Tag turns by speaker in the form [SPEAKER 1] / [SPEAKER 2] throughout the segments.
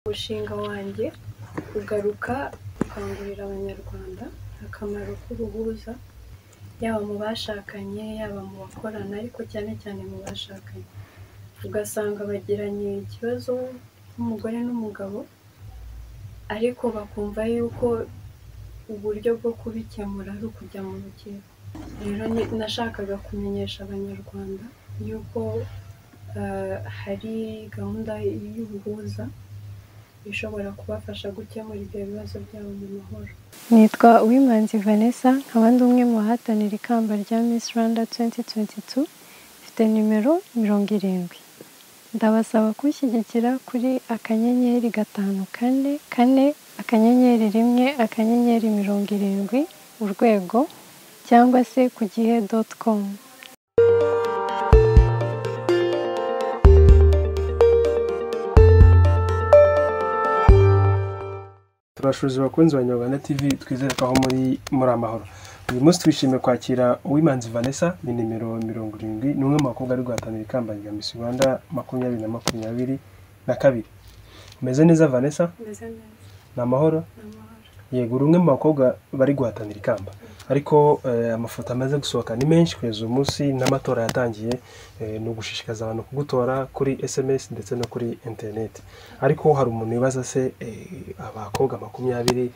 [SPEAKER 1] Umushinga wanjye ugaruka gukangurira Abanyarwanda akamaro k'ubuhuza yaba mu bashakanye, yaba mu bakorana ariko cyane cyane mu bashakanye, ugasanga bagiranye ikibazo nk'umugore n'umugabo ariko bakumva yuko uburyo bwo kubikemura ari ukujya mu rukiko, rero nashakaga kumenyesha Abanyarwanda yuko hari gahunda y'ubuhuza ishobora kubafasha gukemura ibyo bibazo byabo mu mahoro. Nitwa Uwimanzi Vanessa nkaba ndi umwe mu bahatanira ikamba rya Miss Rwanda tuwenti tuwenti tu, mfite nimero mirongo irindwi, ndabasaba kunshyigikira kuri akanyenyeri gatanu kane kane akanyenyeri rimwe akanyenyeri mirongo irindwi urwego cyangwa se ku gihe doti komu.
[SPEAKER 2] Turabashuza abakunzi ba Nyarwanda TV twizere ko aho muri muri amahoro. Uyu munsi twishimiye kwakira Uwimanzi Vanessa ni nimero mirongo irindwi ni umwe mu bakobwa ari guhatanira ikamba rya Miss Rwanda makumyabiri na makumyabiri na kabiri. Umeze neza Vanessa?
[SPEAKER 1] Meze neza,
[SPEAKER 2] Ni amahoro?
[SPEAKER 1] ni amahoro.
[SPEAKER 2] Yego uri umwe mu bakobwa bari guhatanira ikamba. Ariko eh, amafoto amaze gusohoka ni menshi kugeza uyu munsi n'amatora yatangiye eh, ni ugushishikariza abantu kugutora kuri SMS ndetse no kuri internet. Ariko hari umuntu wibaza se eh, abakobwa makumyabiri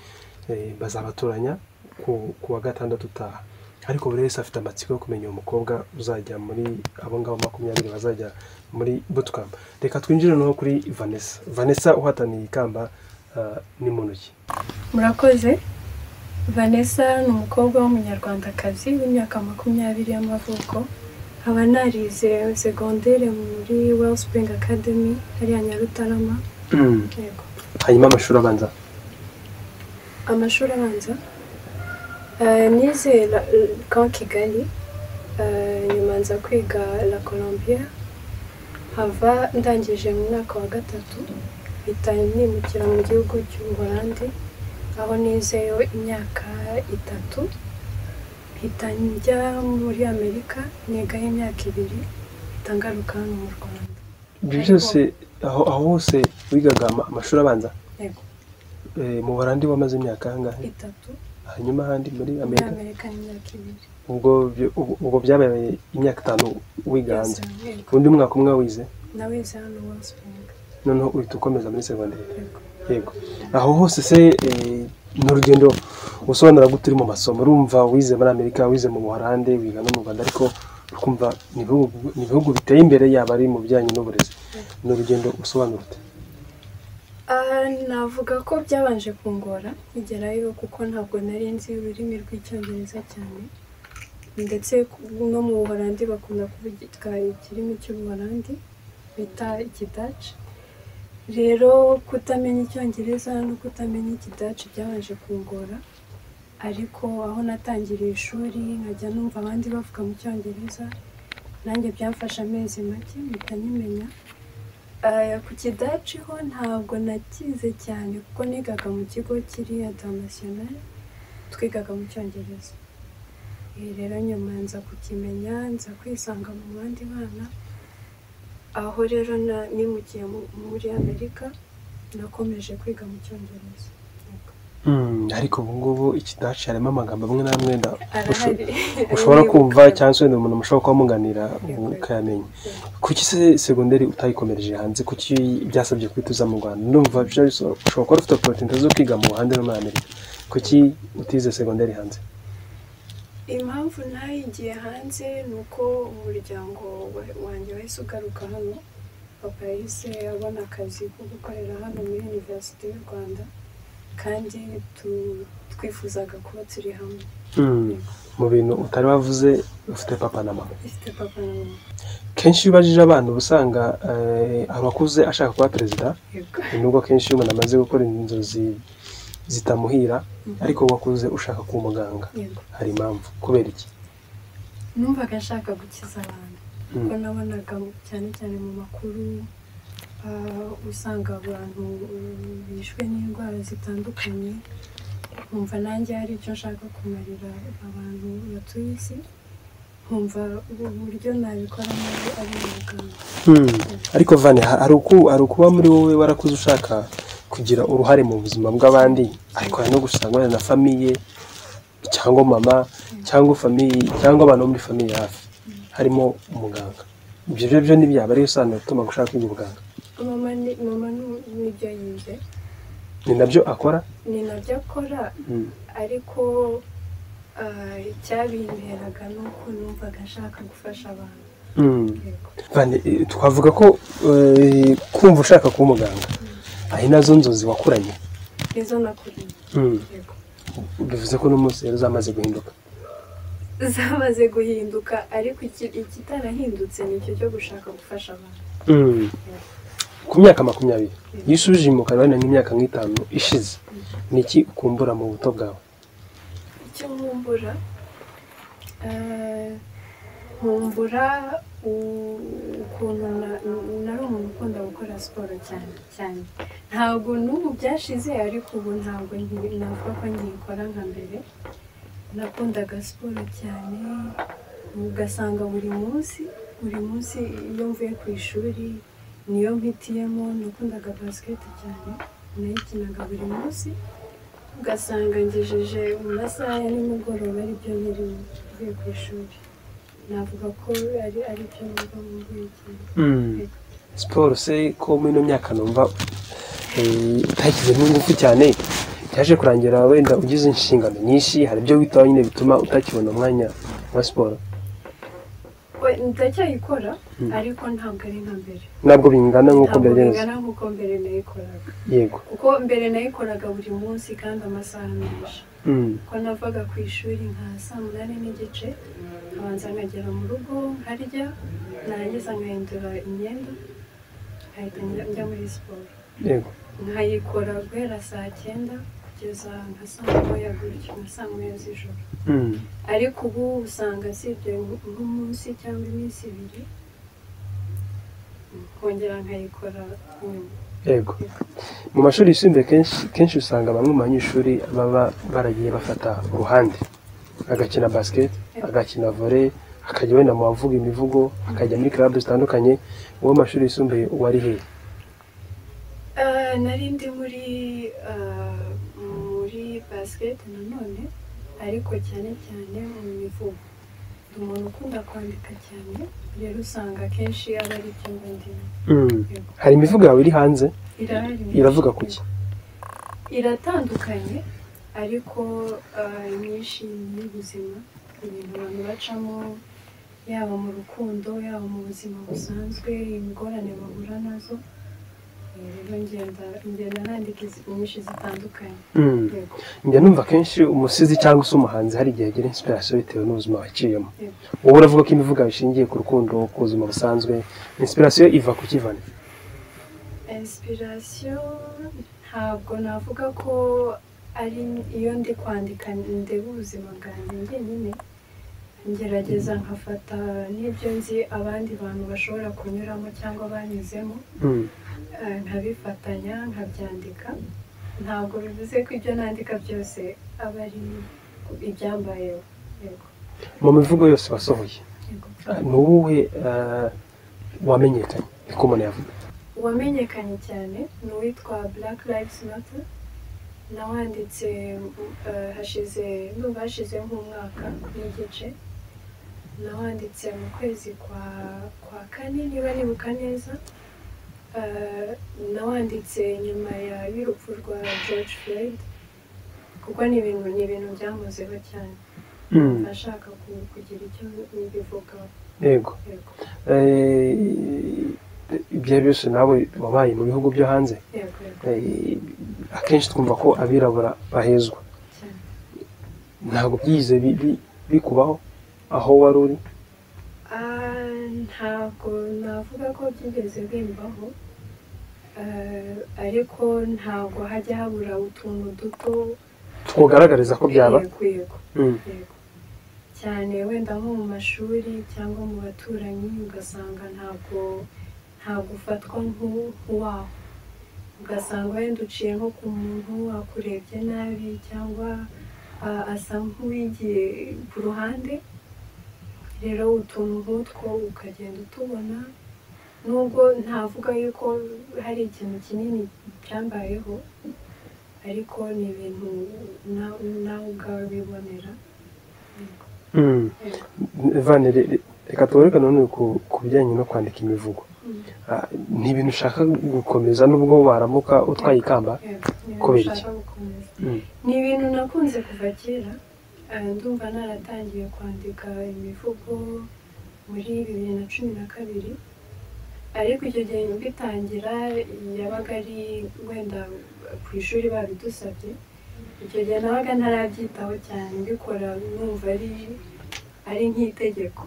[SPEAKER 2] eh, bazabatoranya ku, ku wa gatandatu utaha. Ariko buri wese afite amatsiko yo kumenya uwo mukobwa uzajya muri abo ngabo makumyabiri bazajya muri bootcamp. Reka twinjire noneho kuri Vanessa. Vanessa uhataniye ikamba ah, ni muntu ki?
[SPEAKER 1] Murakoze, Vanessa ni umukobwa w'umunyarwandakazi w'imyaka makumyabiri y'amavuko, nkaba narize segondere muri Wellspring Academy hariya Nyarutarama, yego.
[SPEAKER 2] hanyuma amashuri abanza
[SPEAKER 1] amashuri abanza eh, nize la- l- Camp Kigali eh, nyuma nza kwiga La Colombia hava ndangije mu mwaka wa gatatu mpita nimukira mu gihugu cy'Ubuholandi aho nizeyo imyaka itatu mpita njya muri Amerika nigaho imyaka ibiri mpita ngaruka hano mu Rwanda
[SPEAKER 2] ibyo byose aho aho hose wigaga ama- amashuri abanza
[SPEAKER 1] yego
[SPEAKER 2] eh, mu buholandi wamaze imyaka angahe
[SPEAKER 1] itatu
[SPEAKER 2] hanyuma ahandi muri
[SPEAKER 1] muri
[SPEAKER 2] amerika
[SPEAKER 1] Amerika ni imyaka ibiri
[SPEAKER 2] ubwo byo- ubu- ubwo byabaye imyaka itanu wiga hanze
[SPEAKER 1] yego
[SPEAKER 2] undi mwaka umwe wize
[SPEAKER 1] nawe wize hano Wellspring
[SPEAKER 2] noneho uhita ukomeza muri segonderi
[SPEAKER 1] yego
[SPEAKER 2] yego aho hose se eh, ni urugendo usobanura gute uri mu masomo urumva wize muri amerika wize mu buholandi wiga no mu rwanda ariko ukumva ni ibihugu ni ibihugu biteye imbere yaba ari mu bijyanye n'uburezi ni urugendo usobanura ute
[SPEAKER 1] Ah, navuga ko byabanje kungora nkigerayo kuko ntabwo nari nzi ururimi rw'icyongereza cyane ndetse no mu buholandi bakunda kuvuga ikirimi cy'ubuholandi bita ikidaci rero kutamenya icyongereza no kutamenya ikidaci byabanje kungora ariko aho natangiriye ishuri nkajya numva abandi bavuga mu cyongereza nanjye byamfashe amezi make mpita nyimenya Aya, ku kidaci ho ntabwo nakize cyane kuko nigaga mu kigo kiri international twigaga mu cyongereza Eh, rero nyuma nza kukimenya nza kwisanga mu bandi bana aho rero na- nimukiye mu- muri amerika nakomeje kwiga mu cyongereza Yego.
[SPEAKER 2] Mm, ariko ubu ngubu ikidaci harimo amagambo amwe n'amwe nda- usho-
[SPEAKER 1] arahari
[SPEAKER 2] ushobora kumva
[SPEAKER 1] Aribuka.
[SPEAKER 2] cyangwa se ni umuntu mushobora kuba muganira
[SPEAKER 1] Yego.
[SPEAKER 2] ukayamenya kuki se segonderi utayikomereje hanze kuki byasabye guhita uza mu rwanda ndumva bishobora ushobora kuba ufite opportunity zo kwiga mu buhande no muri amerika kuki utize segonderi hanze
[SPEAKER 1] impamvu ntayigiye hanze ni uko umuryango wa- wanjye wahise ugaruka hano papa yahise abona akazi ko gukorera hano muri univerisite y'u rwanda kandi tu- twifuzaga kuba turi hamwe
[SPEAKER 2] Mm, mu bintu utari wavuze ufite papa na mama
[SPEAKER 1] ifite papa na mama
[SPEAKER 2] kenshi iyo ubajije abana uba usanga eh, hari uwakuze ashaka kuba perezida
[SPEAKER 1] yego
[SPEAKER 2] nubwo kenshi iyo umuntu amaze gukora inzozi zitamuhira ariko wakuze ushaka kuba umuganga
[SPEAKER 1] yego
[SPEAKER 2] hari impamvu kubera iki
[SPEAKER 1] numvaga nshaka gukiza abantu
[SPEAKER 2] Mm.
[SPEAKER 1] kuko nabonaga mu- cyane cyane mu makuru ah, usanga abantu mm, bishwe n'indwara zitandukanye nkumva nanjye hari icyo nshaka kumarira abantu batuye isi nkumva ubu buryo nabikoramo ari umuganga
[SPEAKER 2] ariko vane ha- hari uku- hari ukuba muri wowe warakuze ushaka kugira uruhare mu buzima bw'abandi ariko hari no gusanga na famiye cyangwa mama cyangwa famiye cyangwa abantu bo muri famiye hafi harimo umuganga ibyo byo byo ntibyaba ariyo sano ituma gushaka kwiga ubuganga
[SPEAKER 1] mama ni mama ni- nibyo yize
[SPEAKER 2] ni nabyo akora
[SPEAKER 1] ni nabyo akora
[SPEAKER 2] Mm.
[SPEAKER 1] ariko ah, icyabinteraga ni uko numvaga ashaka gufasha abantu
[SPEAKER 2] Mm.
[SPEAKER 1] yego
[SPEAKER 2] Vane, eh, twavuga ko eh, kumva ushaka kuba umuganga ari nazo nzozi wakuranye
[SPEAKER 1] nizo nakuriye
[SPEAKER 2] Mm.
[SPEAKER 1] yego
[SPEAKER 2] bivuze ko n'umunsi rero zamaze guhinduka
[SPEAKER 1] zamaze guhinduka ariko iki- ikitarahindutse ni icyo cyo gushaka gufasha abantu
[SPEAKER 2] Mm. ku myaka makumyabiri iyo usubije mu karere nk'imyaka nk'itanu ishize ni iki ukumbura mu buto bwawe
[SPEAKER 1] icyo nkumbura eh, nkumbura u- ukuntu na- nari umuntu ukunda gukora siporo cyane cyane ntabwo n'ubu byashize ariko ubu ntabwo nki- navuga ko nkikora nka mbere nakundaga siporo cyane ugasanga buri munsi buri munsi iyo mvuye ku ishuri niyo mpitiyemo nakundaga basiketi cyane nayikinaga buri munsi ugasanga ngejeje mu masaha ya nimugoroba aribyo biri mvuye ku ishuri navuga ko ari aribyo mba mvuye cyane
[SPEAKER 2] siporo se ko muri ino myaka numva eh, utashyizemo ingufu cyane byaje kurangira wenda ugize inshingano nyinshi hari ibyo witaho nyine bituma utakibona umwanya wa siporo
[SPEAKER 1] we ndacyayikora
[SPEAKER 2] Mm.
[SPEAKER 1] ariko ntabwo ari nka mbere
[SPEAKER 2] ntabwo bingana nk'uko
[SPEAKER 1] ntabwo
[SPEAKER 2] byari bimeze
[SPEAKER 1] bingana nk'uko mbere nayikoraga
[SPEAKER 2] yego
[SPEAKER 1] kuko mbere nayikoraga buri munsi kandi amasaha menshi
[SPEAKER 2] Mm.
[SPEAKER 1] ko navaga ku ishuri nka saa munani n'igice nkabanza nkagera mu rugo nkarya narangiza nkahindura imyenda nkahita njya- njya muri siporo
[SPEAKER 2] yego
[SPEAKER 1] nkayikora guhera saa cyenda kugeza nka saa moya gutyo nka saa moya z'ijoro
[SPEAKER 2] Mm.
[SPEAKER 1] ariko ubu usanga usibye nk- nk'umunsi cyangwa iminsi ibiri nkongera nkayikora nyuma
[SPEAKER 2] yego mu mashuri yisumbuye kenshi kenshi usanga bamwe mu banyeshuri baba baragiye bafata uruhande agakina basket agakina volley akajya wenda mu bavuga imivugo akajya muri club zitandukanye uwo mu mashuri yisumbuye uwo ari hehe
[SPEAKER 1] Ah, nari ndi muri ah, muri basket nanone ariko cyane cyane mu mivugo ndi umuntu ukunda kwandika cyane rero usanga akenshi aba ari byo mba ndimo Yego.
[SPEAKER 2] hari imivugo yawe iri hanze
[SPEAKER 1] irahari
[SPEAKER 2] iravuga ku ki
[SPEAKER 1] iratandukanye ariko ah, imyinshi ni iy'ubuzima ibintu abantu bacamo yaba mu rukundo yaba mu buzima busanzwe ingorane bahura nazo Eh, rero ngenda ngenda nandika izi- inyinshi zitandukanye yego
[SPEAKER 2] njya numva akenshi umusizi cyangwa se umuhanzi hari igihe agira inspiration bitewe n'ubuzima waciyemo
[SPEAKER 1] Yego.
[SPEAKER 2] wowe uravuga ko imivugo yawe ishingiye ku rukundo ku buzima busanzwe inspiration iva ku kivana
[SPEAKER 1] inspiration ntabwo navuga ko ari iyo ndi kwandika ndeba ubuzima bwanjye njyenyine ngerageza nkafata n'ibyo nzi abandi bantu bashobora kunyuramo cyangwa banyuzemo
[SPEAKER 2] Mm.
[SPEAKER 1] eh, nkabifatanya nkabyandika ntabwo bivuze ko ibyo nandika byose aba ari ibyambayeho yego
[SPEAKER 2] mu mivugo yose wasohoye
[SPEAKER 1] yego
[SPEAKER 2] ni uwuhe eh, wamenyekanye niko umuntu yavuga
[SPEAKER 1] uwamenyekanye cyane ni uwitwa black lives matter nawanditse uh, hashize ndumva hashize nk'umwaka n'igice nawanditse mu kwezi kwa kwa kane niba nibuka neza Uh, nawanditse nyuma ya y'urupfu rwa george floyd kuko ni ibintu ni ibintu byamuzeho cyane
[SPEAKER 2] Mm.
[SPEAKER 1] ashaka ku- kugira icyo mbivugaho
[SPEAKER 2] yego
[SPEAKER 1] yego
[SPEAKER 2] Eh, ibyo byose nawe wabaye mu bihugu byo hanze
[SPEAKER 1] yego yego
[SPEAKER 2] Eh, akenshi twumva ko abirabura bahezwa
[SPEAKER 1] cyane
[SPEAKER 2] ntabwo byigeze bi- bi- bikubaho aho wari uri
[SPEAKER 1] Ah, ntabwo navuga ko byigeze bimbaho Ah, ariko ntabwo hajya habura utuntu duto
[SPEAKER 2] twogaragariza ko byaba
[SPEAKER 1] Yego, yego,
[SPEAKER 2] Mm.
[SPEAKER 1] yego. cyane wenda nko mu mashuri cyangwa mu baturanyi ugasanga ntabwo ntabwo ufatwa nk'u- nk'uwawe ugasanga wenda uciye nko ku muntu akurebye nabi cyangwa ah, asa nk'uwigiye ku ruhande rero utuntu nk'utwo ukagenda utubona nubwo ntavuga yuko hari ikintu kinini cyambayeho ariko ni ibintu nawe nawe ubwawe wibonera
[SPEAKER 2] vane reka tugaruke nanone ku ku bijyanye no kwandika imivugo Ah, ni ibintu ushaka gukomeza nubwo waramuka utwaye ikamba Kubera iki?
[SPEAKER 1] gukomeza
[SPEAKER 2] Mm.
[SPEAKER 1] ni ibintu nakunze kuva kera Ah, ndumva naratangiye kwandika imivugo muri bibiri na cumi na kabiri ariko icyo gihe mbitangira yabaga ari wenda ku ishuri babidusabye icyo gihe nabaga ntarabyitaho cyane mbikora numva ari ari nk'itegeko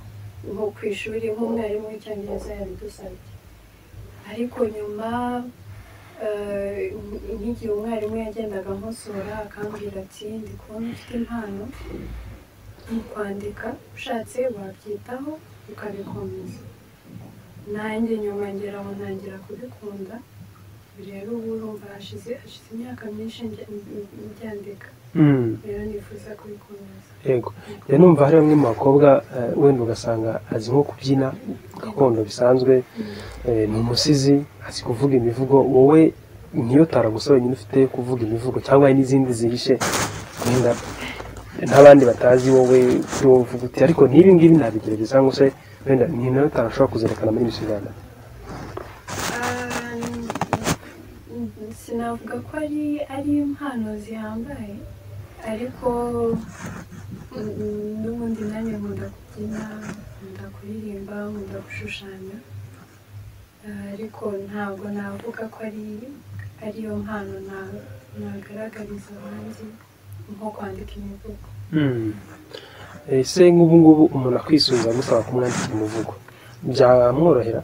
[SPEAKER 1] nko ku ishuri nk'umwarimu w'icyongereza yabidusabye ariko nyuma eh, nk'igihe umwarimu yagendaga nkosora akambwira ati ndi kubona ufite impano mu kwandika ushatse wabyitaho ukabikomeza nanjye nyuma ngera aho ntangira kubikunda rero ubu urumva hashize hashize imyaka myinshi njya- mbyandika
[SPEAKER 2] Mm.
[SPEAKER 1] rero nifuza kubikomeza
[SPEAKER 2] yego rero numva hari bamwe mu bakobwa eh, wenda ugasanga azi nko kubyina gakondo bisanzwe eh, ni umusizi azi kuvuga imivugo wowe niyo tara gusa wenyine ufite yo kuvuga imivugo cyangwa hari n'izindi zihishe wenda n'abandi batazi wowe kuri wowe uvuga uti ariko n'ibi ngibi nabigerageza cyangwa se wenda ni nayo tara ashobora kuzerekana muri Miss Rwanda
[SPEAKER 1] Ah, n- n- sinavuga ko ari ari impano zihambaye ariko mm, n'ubundi nanjye nkunda kubyina nkunda kuririmba nkunda gushushanya Ah, ariko ntabwo navuga ko ari ariyo mpano na- nagaragariza abandi nko kwandika imivugo
[SPEAKER 2] ese nk'ubu ngubu umuntu akwisubiza agusaba kumwandikira umuvugo byamworohera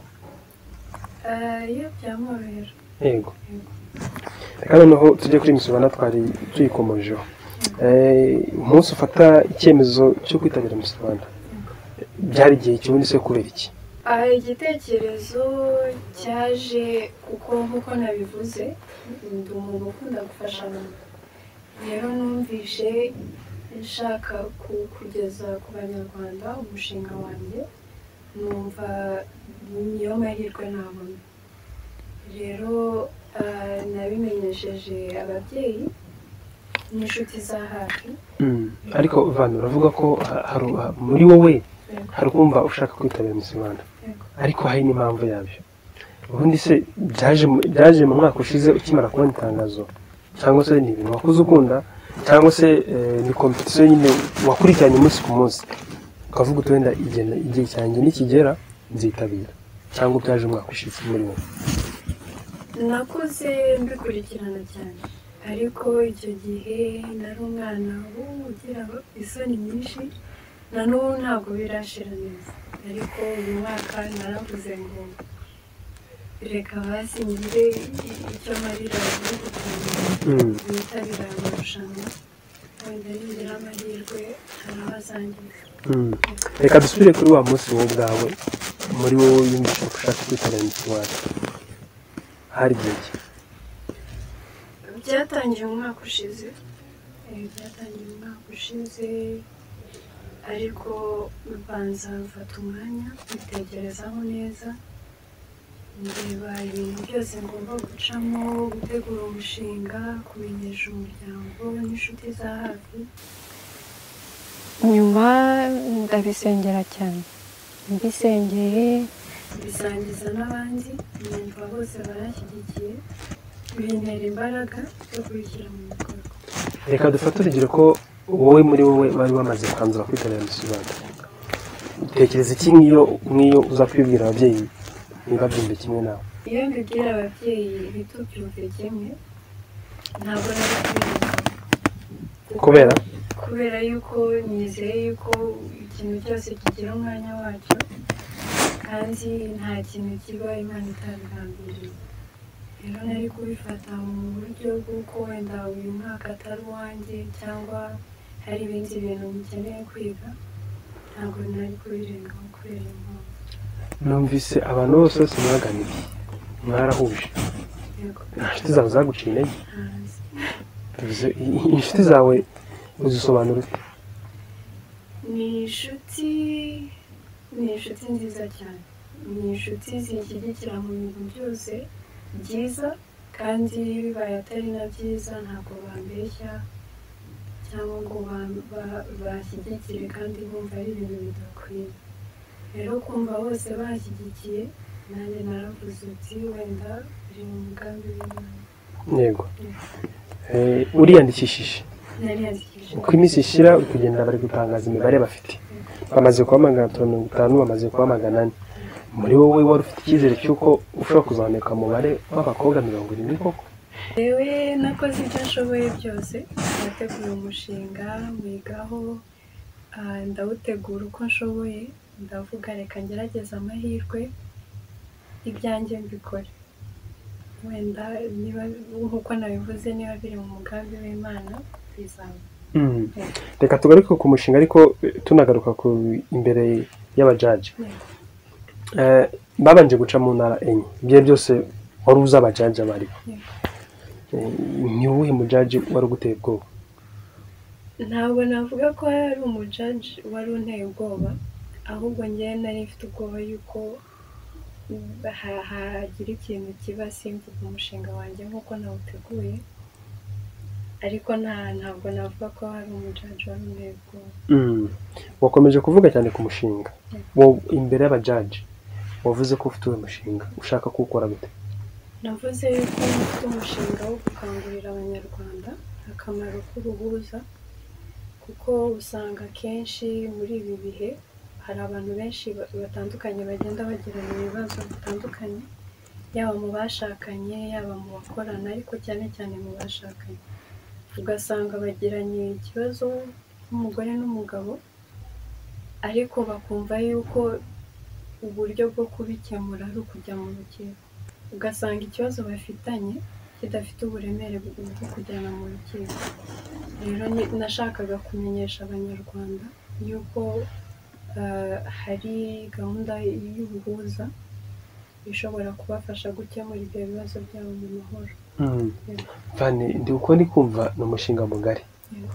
[SPEAKER 1] Ah, iyo byamworohera
[SPEAKER 2] yego reka noneho tujye kuri Miss Rwanda twari tuyikomojeho Eh, umunsi ufata icyemezo cyo kwitabira Miss Rwanda byari igihe kibundi se kubera iki
[SPEAKER 1] Aha igitekerezo cyaje kuko nk'uko nabivuze ndi umuntu ukunda gufasha abantu rero numvise nshaka ku- kugeza ku banyarwanda umushinga wanjye numva niyo mahirwe nabona rero ah, nabimenyesheje ababyeyi n'inshuti za hafi
[SPEAKER 2] ariko vantu uravuga ko ha- hari- ha- muri wowe
[SPEAKER 1] Yego,
[SPEAKER 2] hari kumva ushaka kwitabira Miss Rwanda
[SPEAKER 1] yego.
[SPEAKER 2] ariko hari n'impamvu yabyo ubundi se byaje mu- byaje mu mwaka ushize ukimara kubona itangazo cyangwa se ni ibintu wakuze ukunda cyangwa se eh, ni kompetisiyo nyine wakurikiranye umunsi ku munsi ukavuga uti wenda igihe- igihe cyanjye nikigera nzitabira cyangwa byaje umwaka ushize muri wowe
[SPEAKER 1] nakuze mbikurikirana cyane ariko icyo gihe nari umwana ubu ugira isoni nyinshi na n'ubu ntabwo birashira neza ariko uyu mwaka naravuze ngo reka hasi ngire icyo marira igihugu cyanjye bitabira amarushanwa wenda ningira amahirwe hari abazangiza
[SPEAKER 2] reka dusubire kuri wa munsi wowe ubwawe muri wowe yumvise ushaka kwitabira Miss Rwanda hari igihe ki?
[SPEAKER 1] byatangiye umwaka ushize Eh, byatangiye umwaka ushize ariko mbanza mfata umwanya mbitekerezaho neza ndeba ibintu byose ngomba gucamo gutegura umushinga kumenyesha umuryango n'inshuti za hafi nyuma ndabisengera cyane mbisengeye bisangiza n'abandi numva bose baranshyigikiye bintera imbaraga yo kubishyira mu bikorwa
[SPEAKER 2] reka dufate urugero ko wowe muri wowe wari wamaze kwanzura kwitabira Miss Rwanda utekereza iki nk'iyo nk'iyo uza kubibwira ababyeyi niba byumva kimwe nawe
[SPEAKER 1] iyo mbibwira ababyeyi ntitubyumve kimwe ntabwo nari kubibuka
[SPEAKER 2] kubera
[SPEAKER 1] kubera yuko nizeye yuko ikintu cyose kigira umwanya wacyo kandi nta kintu kiba imana itabigambiriye rero nari kubifata mu buryo bw'uko wenda uyu mwaka atari uwanjye cyangwa hari ibindi bintu mukeneye kwiga ntabwo nari kubirengaho kubera impamvu
[SPEAKER 2] numvise abantu bose bose mwaganiye mwarahuje
[SPEAKER 1] yego
[SPEAKER 2] nta nshuti zawe zaguciye intege
[SPEAKER 1] hanze
[SPEAKER 2] Bivuze, i- i- inshuti zawe uzisobanura ute?
[SPEAKER 1] ni inshuti ni inshuti nziza cyane ni inshuti zinshyigikira mu bintu byose byiza kandi bibaye atari na byiza ntabwo bambeshya cyangwa ngo ba- ba- banshyigikire kandi bumva ari ibintu bidakwiye rero kumva bose banshyigikiye nanjye naravuze uti wenda biri mu mugambi w'imana
[SPEAKER 2] yego Eh, uriyandikishije
[SPEAKER 1] nariyandikishije
[SPEAKER 2] uko iminsi ishira uri kugenda bari gutangaza imibare bafite bamaze kuba magana atatu na mirongo itanu bamaze kuba magana ane muri wowe wari ufite icyizere cy'uko ushobora kuzamuka umubare w'abakobwa mirongo irindwi koko
[SPEAKER 1] yewe nakoze ibyo nshoboye byose nateguye umushinga mwigaho ah, ndawutegura uko nshoboye ndavuga reka ngerageze amahirwe ibyanjye mbikore wenda niba nk'uko nabivuze niba biri mu mugambi w'imana bizaba
[SPEAKER 2] reka tugaruke ku mushinga ariko eh, tunagaruka ku imbere y'abajaji Eh, babanje guca mu ntara enye ibyo byose wari uzi abajaji abariho Eh, ni uwuhe mujaji wari uguteye ubwoba
[SPEAKER 1] ntabwo navuga ko hari umujaji wari unteye ubwoba ahubwo ngewe nari mfite ubwoba yuko ha- hagira ikintu kiba simvuga umushinga wanjye nk'uko nawuteguye ariko nta ntabwo navuga ko hari umujaji wari unteye ubwoba
[SPEAKER 2] wakomeje kuvuga cyane ku mushinga Wo- imbere y'abajaji wavuze ko ufite uwo mushinga ushaka kuwukora gute
[SPEAKER 1] navuze yuko mfite umushinga wo gukangurira abanyarwanda akamaro k'uruhuza kuko usanga akenshi muri ibi bihe hari abantu benshi ba- batandukanye bagenda bagirana ibibazo bitandukanye yaba mu bashakanye yaba mu bakorana ariko cyane cyane mu bashakanye ugasanga bagiranye ikibazo nk'umugore n'umugabo ariko bakumva yuko uburyo bwo kubikemura ari ukujya mu rukiko ugasanga ikibazo bafitanye kidafite uburemere bwo bwo kujyana mu rukiko rero ni- nashakaga kumenyesha abanyarwanda yuko eh, hari gahunda y'ubuhuza ishobora kubafasha gukemura ibyo bibazo byabo mu mahoro
[SPEAKER 2] vani ndi uko ndi kumva ni umushinga mugari
[SPEAKER 1] Yego.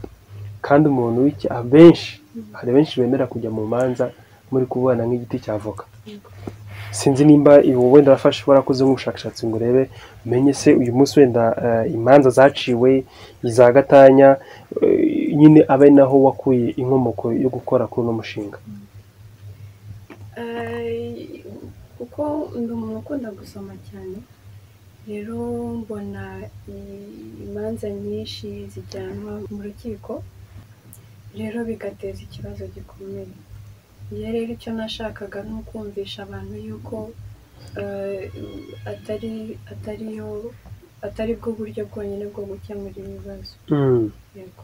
[SPEAKER 2] kandi umuntu w'iki abenshi hari benshi bemera kujya mu manza muri kubana nk'igiti cya avoka
[SPEAKER 1] Yego.
[SPEAKER 2] sinzi nimba iwe wenda urafashe warakoze nk'ubushakashatsi ngo urebe umenye se uyu munsi wenda eh, imanza zaciwe iza gatanya eh, nyine abe naho wakuye inkomoko yo gukora kuri uno mushinga
[SPEAKER 1] Eh, kuko ndi umuntu ukunda gusoma cyane rero mbona i- imanza nyinshi zijyanwa mu rukiko rero bigateza ikibazo gikomeye iyo rero icyo nashakaga ni ukumvisha abantu yuko eh, atari atariyo atari bwo buryo bwonyine bwo gukemura ibibazo yego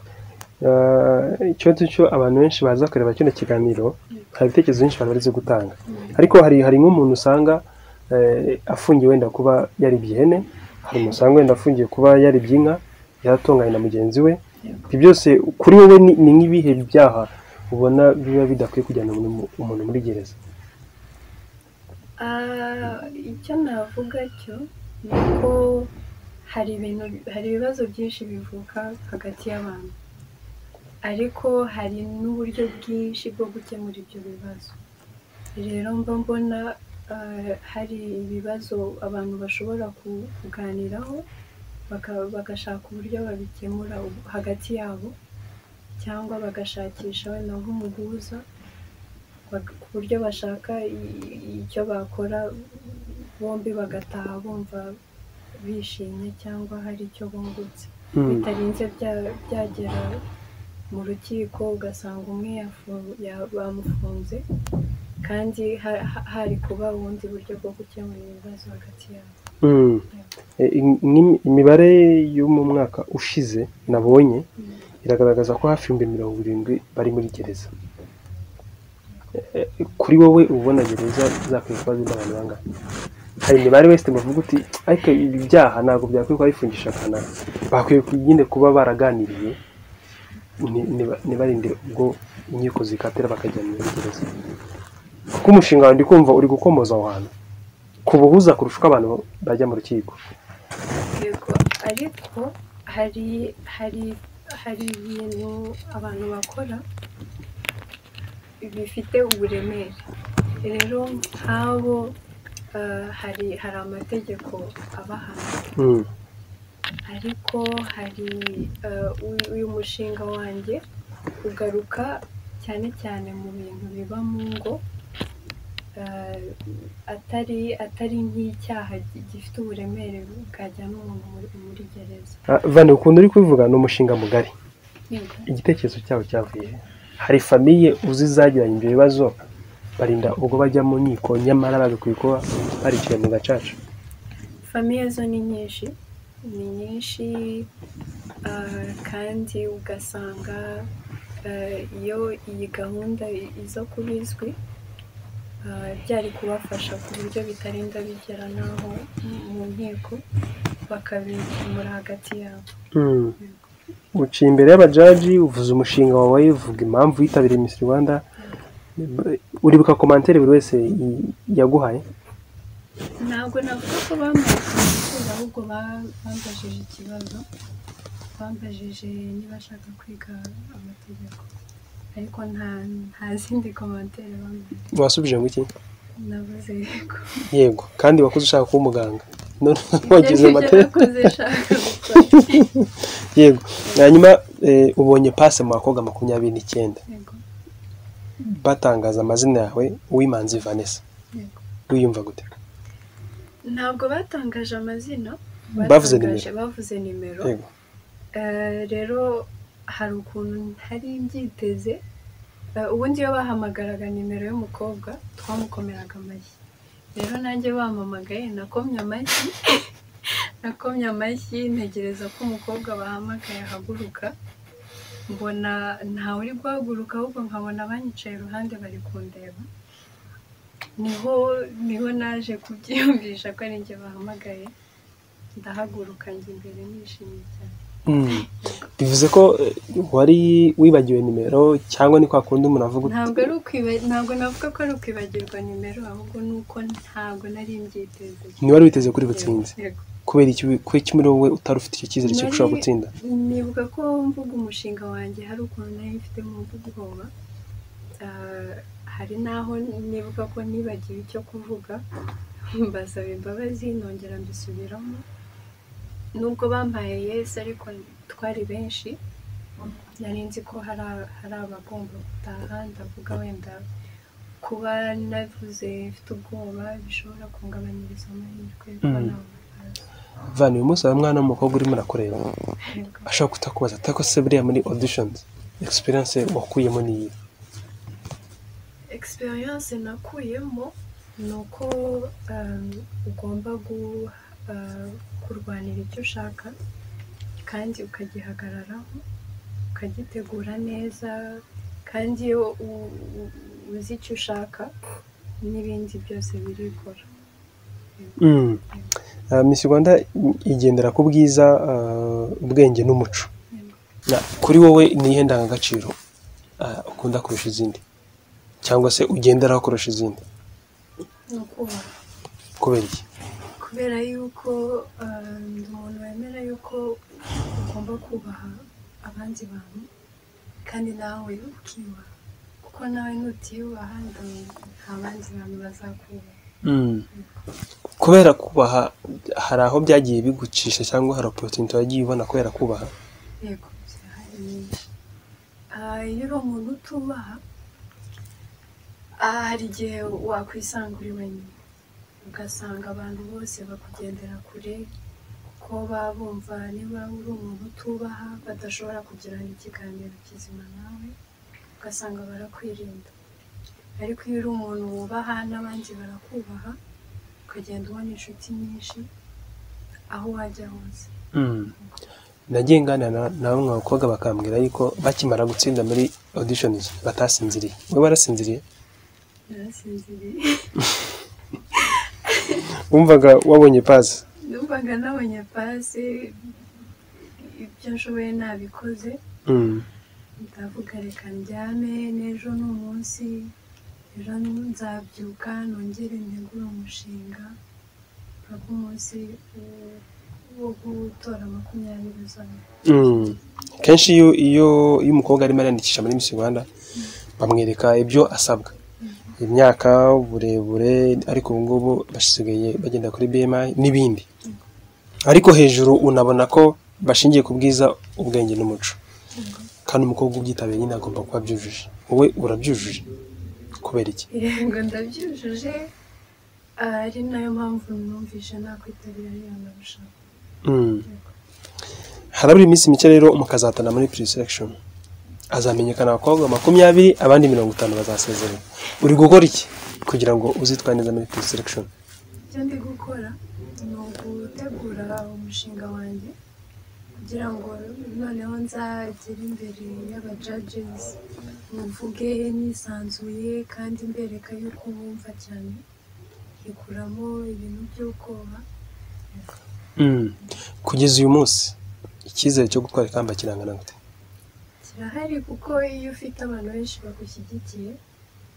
[SPEAKER 2] Eh, ikibazo cyo abantu benshi baza kureba kino kiganiro hari ibitekerezo byinshi bari barize gutanga
[SPEAKER 1] Mm.
[SPEAKER 2] ariko hari hari nk'umuntu usanga eh, afungiye wenda kuba yaribye ihene hari umuntu usanga wenda afungiye kuba yaribye inka yaratunganye na mugenzi we
[SPEAKER 1] Yego.
[SPEAKER 2] ibyo byose kuri wowe ni ni nk'ibihe byaha ubona biba bidakwiye kujyana umuntu mu- umuntu muri gereza
[SPEAKER 1] Ah, icyo navuga cyo ni uko hari ibintu hari ibibazo byinshi bivuka hagati y'abantu ariko hari n'uburyo bwinshi bwo gukemura ibyo bibazo rero mba mbona ah, hari ibibazo abantu bashobora ku- kuganiraho baka- bagashaka uburyo babikemura ubu- hagati yabo cyangwa bagashakisha wenda nk'umuhuza bag- ku buryo bashaka i- i- icyo bakora bombi bagataha bumva bishimye cyangwa hari icyo bungutse bitarinze bya- byagera mu rukiko ugasanga umwe yafu- ya- bamufunze kandi ha- ha- hari kuba ubundi buryo bwo gukemura ibibazo hagati yabo
[SPEAKER 2] Mm. Eh, im- im- imibare yo mu mwaka ushize nabonye
[SPEAKER 1] Mm.
[SPEAKER 2] iragaragaza ko hafi ibihumbi mirongo irindwi bari muri gereza Eh, kuri wowe uba ubona gereza zakwiye kuba zirimo abantu bangahe hari imibare wese bavuga uti ariko ibi byaha ntabwo byakwiye kuba bifungisha kanaka bakwiye ku- nyine kuba baraganiriye ni- niba- ntibarinde ubwo inkiko zikatira bakajya muri gereza kuko umushinga wawe ndi kumva uri gukomoza aho hantu ku buhuza kurusha uko abantu bajya mu rukiko
[SPEAKER 1] yego ariko hari hari hari ibintu abantu bakora bifite uburemere rero nk'abo eh, hari hari amategeko abahana ariko hari eh, uyu- uyu mushinga wanjye ugaruka cyane cyane mu bintu biba mu ngo eh, atari atari nk'icyaha gi- gifite uburemere bwajyana umuntu muri muri gereza
[SPEAKER 2] Ah, Vane ukuntu uri kubivuga ni umushinga mugari
[SPEAKER 1] Yego.
[SPEAKER 2] igitekerezo cyawe cyavuye he? hari famiye uzi zagiranye ibyo bibazo barinda ubwo bajya mu nkiko nyamara bagakwiye kuba bariciye mu gacaca
[SPEAKER 1] famiye zo ni nyinshi ni nyinshi ah, kandi ugasanga ah, iyo iyi gahunda i- iza kuba izwi ah, byari kubafasha ku buryo bitarinda bigera n'aho mu nkiko bakabikemura hagati yabo
[SPEAKER 2] uciye imbere y'abajaji uvuze umushinga wawe uvuga impamvu yitabiriye Miss Rwanda uribuka komantere buri wese i- yaguhaye
[SPEAKER 1] ntabwo navuga ko bambaye kaminuza ahubwo ba- bambajije ikibazo bambajije niba ashaka kwiga amategeko ariko nta nta zindi komantere bambaye
[SPEAKER 2] wasubije ngo iki
[SPEAKER 1] navuze yego
[SPEAKER 2] yego kandi wakoze ushaka kuba umuganga none wagize
[SPEAKER 1] wagize
[SPEAKER 2] amateka yego hanyuma eh, ubonye pase mu bakobwa makumyabiri n'icyenda batangaza amazina yawe uwimanzi Vanessa
[SPEAKER 1] yego
[SPEAKER 2] wiyumva gute
[SPEAKER 1] ntabwo batangaje amazina
[SPEAKER 2] Bavuze
[SPEAKER 1] batangaje- bavuze nimero
[SPEAKER 2] yego
[SPEAKER 1] Eh, rero hari ukuntu ntari mbyiteze Eh, ubundi iyo bahamagaraga nimero y'umukobwa twamukomeraga amashyi rero nanjye bampamagaye nakomye amashyi nakomye amashyi ntegereza ko umukobwa bahamagaye ahaguruka mbona ntawe uri guhaguruka ahubwo nkabona abanyicaye iruhande bari kundeba niho niho naje kubyiyumvisha ko ari njye bahamagaye ndahaguruka njye imbere nishimye cyane
[SPEAKER 2] Mm. bivuze ko eh, wari wibagiwe nimero cyangwa ni kwa kundi umuntu avuga uti-
[SPEAKER 1] ntabwo ari ukwiba ntabwo navuga ko ari ukwibagirwa nimero ahubwo ni uko ntabwo nari mbyiteze
[SPEAKER 2] ntiwari witeze kuri butsinze
[SPEAKER 1] Yego.
[SPEAKER 2] kubera iki kuki muri wowe utari ufite icyo cyizere cyo gushobora
[SPEAKER 1] Nari-
[SPEAKER 2] gutsinda
[SPEAKER 1] nibuka ko mvuga umushinga wanjye hari ukuntu nari mfitemo mvuga ubwoba Ah, hari n'aho nibuka ko nibagiwe icyo kuvuga mbasaba imbabazi nongera mbisubiramo nubwo bambaye yesi ariko twari benshi nari nzi ko hari a- hari abagomba gutaha ndavuga wenda kuba navuze mfite ubwoba bishobora kungabanyiriza amahirwe yo kuba
[SPEAKER 2] Mm.
[SPEAKER 1] nabona akazi.
[SPEAKER 2] vana uyu munsi hari umwana w'umukobwa urimo urakureba
[SPEAKER 1] Yego.
[SPEAKER 2] ashobora kutakubaza atako se buriya muri auditions experience wakuyemo niyi
[SPEAKER 1] experience nakuyemo ni uko um, ugomba gu- uh, kurwanira icyo ushaka kandi ukagihagararaho ukagitegura neza kandi iyo u- u- uzi icyo ushaka n'ibindi byose birikora
[SPEAKER 2] Mm. Uh, Miss Rwanda igendera ku bwiza uh, ubwenge n'umuco Na- kuri wowe niyihe ndangagaciro uh, ukunda kurusha izindi cyangwa se ugenderaho kurusha izindi
[SPEAKER 1] ni ukubaha
[SPEAKER 2] kubera iki
[SPEAKER 1] kubera yuko um, ndi umuntu wemera yuko ugomba kubaha abandi bantu kandi nawe ukiyubaha kuko nawe nutiyubaha ndi- nta bandi bantu bazakubaha
[SPEAKER 2] Mm. kubera kubaha hari aho byagiye bigucisha cyangwa hari opportunity wagiye ubona kubera kubaha
[SPEAKER 1] yego zirahari nyinshi Ah, iyo uri umuntu utubaha ah, hari igihe wakwisanga uri wenyine ugasanga abantu bose bakugendera kure kuko baba bumva niba uri umuntu utubaha badashobora kugirana ikiganiro kizima nawe ugasanga barakwirinda ariko iyo uri umuntu wubaha n'abandi barakubaha ukagenda ubona inshuti nyinshi aho wajya hose
[SPEAKER 2] nagiye nganira na- na bamwe mu bakobwa bakambwira yuko bakimara gutsinda muri auditions batasinziriye we warasinziriye
[SPEAKER 1] narasinziriye
[SPEAKER 2] wumvaga wabonye pasi
[SPEAKER 1] numvaga nabonye pasi ibyo nshoboye nabikoze ndavuga reka ndyame n'ejo ni umunsi ejo nzabyuka nongere ntegure umushinga mpaka umunsi wo- wo gutora makumyabiri uzana
[SPEAKER 2] Mm. kenshi iyo iyo iyo umukobwa arimo ariyandikisha muri Miss Rwanda bamwereka ibyo asabwa imyaka uburebure ariko ubu ngubu basigaye bagenda kuri BMI n'ibindi ariko hejuru unabona ko bashingiye ku bwiza ubwenge n'umuco kandi umukobwa ubyitabiriye nyine agomba kuba abyujuje wowe urabyujuje kubera iki
[SPEAKER 1] yego ndabyujuje ari nayo mpamvu numvise nakwitabira ariyo nabishaka
[SPEAKER 2] Mm. harabura iminsi mike rero mukazatana muri pre selection azamenyekana abakobwa makumyabiri abandi mirongo itanu bazasezerera uri gukora iki kugira ngo uzitware neza muri pre selection
[SPEAKER 1] icyo ndi gukora ni ugutegura umushinga wanjye kugira ngo noneho nzagere imbere y'abajages mvuge nisanzuye kandi mbereka yuko mwumva cyane nkikuramo ibintu by'ubwoba
[SPEAKER 2] Mm. kugeza uyu munsi icyizere cyo gutwara ikamba kirangana gute
[SPEAKER 1] kirahari kuko iyo ufite abantu benshi bagushyigikiye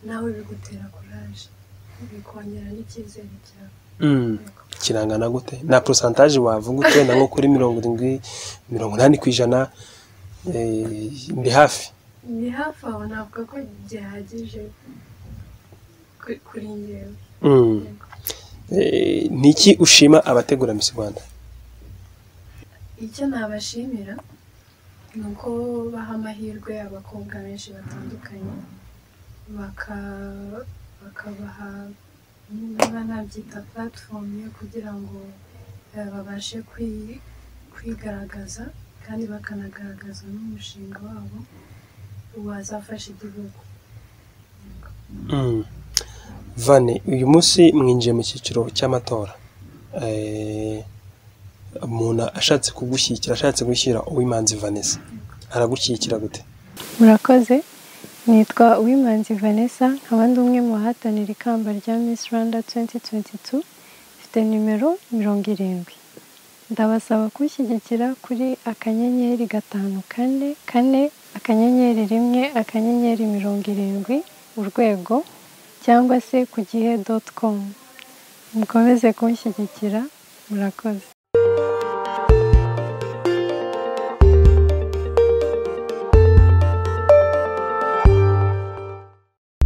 [SPEAKER 1] nawe bigutera kuraje bikongera n'icyizere cyawe
[SPEAKER 2] Mm. kirangana gute na percentage wavuga ute na nko kuri mirongo irindwi mirongo inani ku ijana eh, ndi hafi
[SPEAKER 1] ni hafi aho navuga ko gihagije kuri- kuri ngewe
[SPEAKER 2] Mm. Eh, ni iki ushima abategura Miss Rwanda
[SPEAKER 1] icyo nabashimira ni uko baha amahirwe abakobwa benshi batandukanye baka- bakabaha niba nabyita platform yo kugira ngo eh, babashe kwi- kwigaragaza kandi bakanagaragaza n'umushinga wabo wazafasha igihugu
[SPEAKER 2] Mm. Vane uyu munsi mwinjiye mu cyiciro cy'amatora Eh, umuntu ashatse kugushyigikira ashatse gushyira uwimanzi Vanessa aragushyigikira gute
[SPEAKER 3] murakoze nitwa uwimanzi vanessa nkaba ndi umwe mu bahatanira ikamba rya miss rwanda 2022 mfite nimero mirongo irindwi ndabasaba kunshyigikira kuri akanyenyeri gatanu kane kane akanyenyeri rimwe akanyenyeri mirongo irindwi urwego cyangwa se ku gihe dot com mukomeze kunshyigikira murakoze